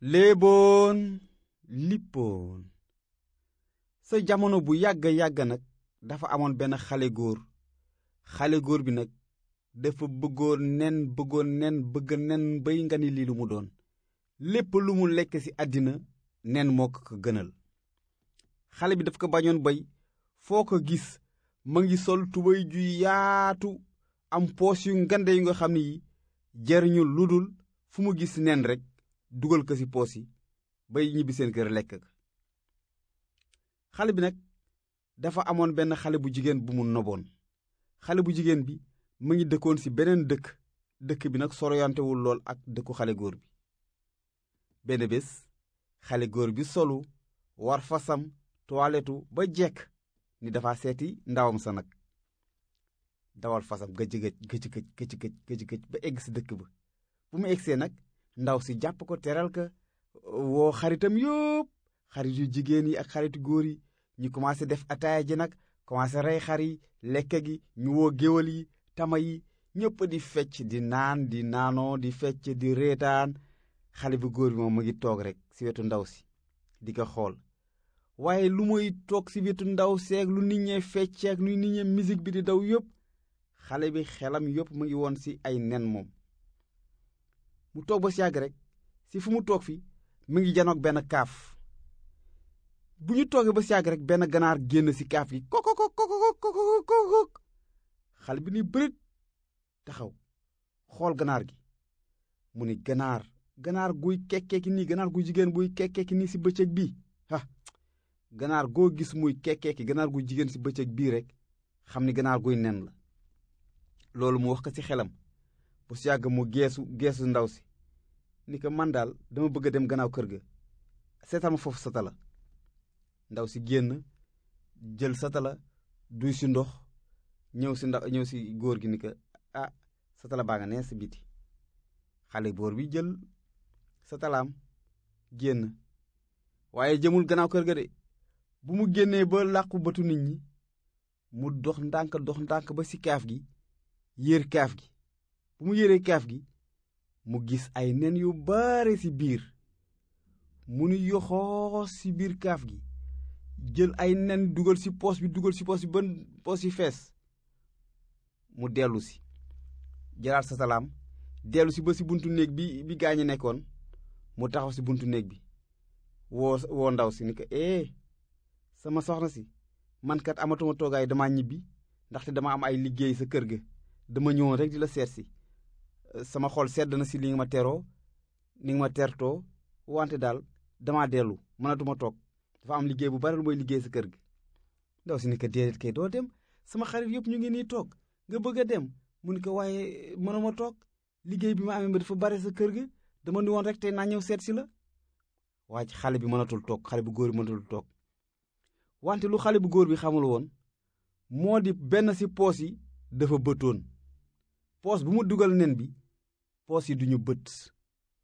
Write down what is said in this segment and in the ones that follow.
léeboon lippoon sa jamono bu yàgg yàgg nag dafa amoon benn xale góor xale góor bi nag dafa bëggoon nen bëggoon nen bëgg nen bay nga ni lii lu mu doon lépp lu mu lekk ci àddina nen moo ko ko gënal xale bi daf ko bañoon bay foo ko gis ma ngi sol tubéy ju yaatu am poos yu ngande yu nga xam ne yi jariñu lu dul fu mu gis nen rekk dugal ko ci poos yi bay ñibbi seen kër lekk ka xale bi nag dafa amoon benn xale bu jigéen bu mu noboon xale bu jigéen bi mu ngi dëkkoon ci beneen dëkk dëkk bi nag soroyantewul lool ak dëkku xale góor bi benn bés xale góor bi solu war fasam toiletu ba jekk ni dafa seeti ndawam sa nag dawal fasam gëj gëj gëj gëj gëj gëj gëj gëj ba egg ci dëkk ba bu mu eggsee nag ndaw si jàpp ko teral ka woo xaritam yëpp xarit yu jigéen yi ak xaritu góor yi ñu commencé def ataaya ji nag commencé rey xar yi lekk gi ñu woo géwal yi tama yi ñëpp di fecc di naan di naanoo di fecc di reetaan xale bu góor bi moom mu ngi toog rek ci wetu ndaw si di ko xool waaye lu muy toog ci wetu ndaw seeg lu nit ñee fecceeg lu nit ñee musique bi di daw yëpp xale bi xelam yëpp mu ngi woon ci ay nen moom mu toog ba si yàgg rek ci fu mu toog fi mu ngi janoog benn kaaf bu ñu toogee ba si yàgg rek benn ganaar génn ci kaaf gi koko koko koko koko xale bi ni bërit taxaw xool ganaar gi mu ni ganaar ganaar guy kekkeeki nii ganaar guy jigéen buy kekkeeki nii ci bëccëg bii ah ganaar goo gis muy kekkeeki ganaar guy jigéen ci bëccëg bii rek xam ni ganaar guy nen la loolu mu wax ko ci xelam bu si yàgg mu geesu geesu ndaw si ni ko man daal dama bëgg a dem gannaaw kër ga seetal ma foofu satala ndaw si génn jël satala duy si ndox ñëw si ndaw ñëw si góor gi ni ko ah satala baa nga nee si biti xale góor bi jël satalaam génn waaye jëmul gannaaw kër ga de bu mu génnee ba làqu bëtu nit ñi mu dox ndànk dox ndànk ba si kaaf gi yéer kaaf gi bu mu yéree kaaf gi mu gis ay nen yu bare ci biir mu nu yoxoo ci biir kaaf gi jël ay nen dugal ci poos bi dugal ci poos bi ban poos yi fees mu dellu si jëlaat sa salaam dellu si ba ci buntu néeg bi bi gaañu nekkoon mu taxaw ci buntu néeg bi woo woo ndaw si ni ko eh sama soxna si man kat amatuma toogaay dama ñibbi ndaxte dama am ay liggéey sa kër ga dama ñëwoon rek di la seet si sama xol sedd na si li nga ma teroo ni nga ma tertoo wante daal dama dellu mënatuma toog dafa am liggéey bu bari lu mooy liggéey sa kër gi ndaw si ni ko déedéet kay doo dem sama xarit yëpp ñu ngi nii toog nga bëgg a dem mu ni ko waaye mënuma toog liggéey bi ma amee ba dafa bari sa kër gi dama ni woon rek tey naa ñëw seet si la waaye xale bi mënatul toog xale bu góor bi mënatul toog wante lu xale bu góor bi xamul woon moo di benn si poos yi dafa bëtoon poos bu mu dugal nen bi poos yi duñu bët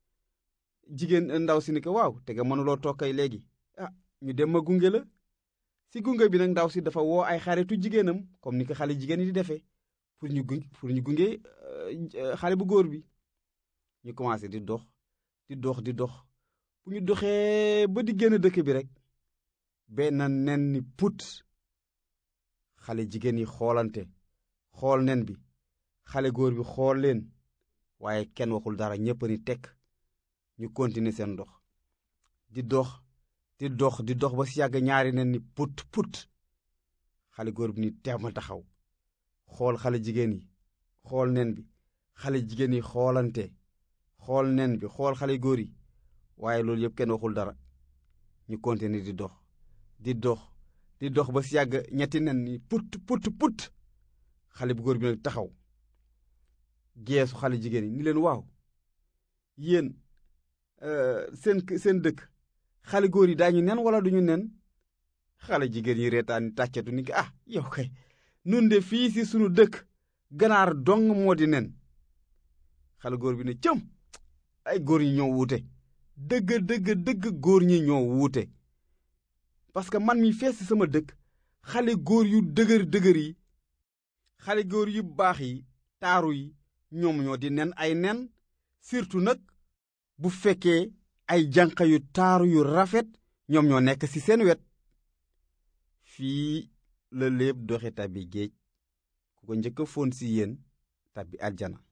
jigéen ndaw si ni ko waaw te nga mënuloo toog kay léegi ah ñu dem ma gunge la si gunge bi nag ndaw si dafa woo ay xaritu jigéenam comme ni ko xale jigéen yi di defee pour ñu gunge pour ñu gunge xale bu góor bi ñu commencé di dox di dox di dox bu ñu doxee ba di génn dëkk bi rek benn nen ni put xale jigéen yi xoolante xool nen bi xale góor bi xool leen waaye kenn waxul dara ñépp ni tekk ñu continuer seen dox di dox di dox di dox ba si yàgg ñaari nen ni put put xale góor bi ni teema taxaw xool xale jigéen yi xool nen bi xale jigéen yi xoolante xool nen bi xool xale góor yi waaye loolu yëpp kenn waxul dara ñu continuer di dox di dox di dox ba si yàgg ñetti nen ni put put put xale bu góor bi nag taxaw geesu xale jigéen yi ni leen waaw yéen seen seen dëkk xale góor yi daañu nen wala duñu nen xale jigéen yi reetaan tàccatu ni ko ah yow kay nun de fii si sunu dëkk ganaar dong moo di nen xale góor bi ne cëm ay góor ñi ñoo wuute dëgg dëgg dëgg góor ñi ñoo wuute parce que man mi fees si sama dëkk xale góor yu dëgër dëgër yi xale góor yu baax yi taaru yi ñoom ñoo di nen ay nen surtout nag bu fekkee ay janq yu taaru yu rafet ñoom ñoo nekk ci seen wet fii la léeb doxe tabbi géej ku ko njëkk a foon ci yéen tabbi aljana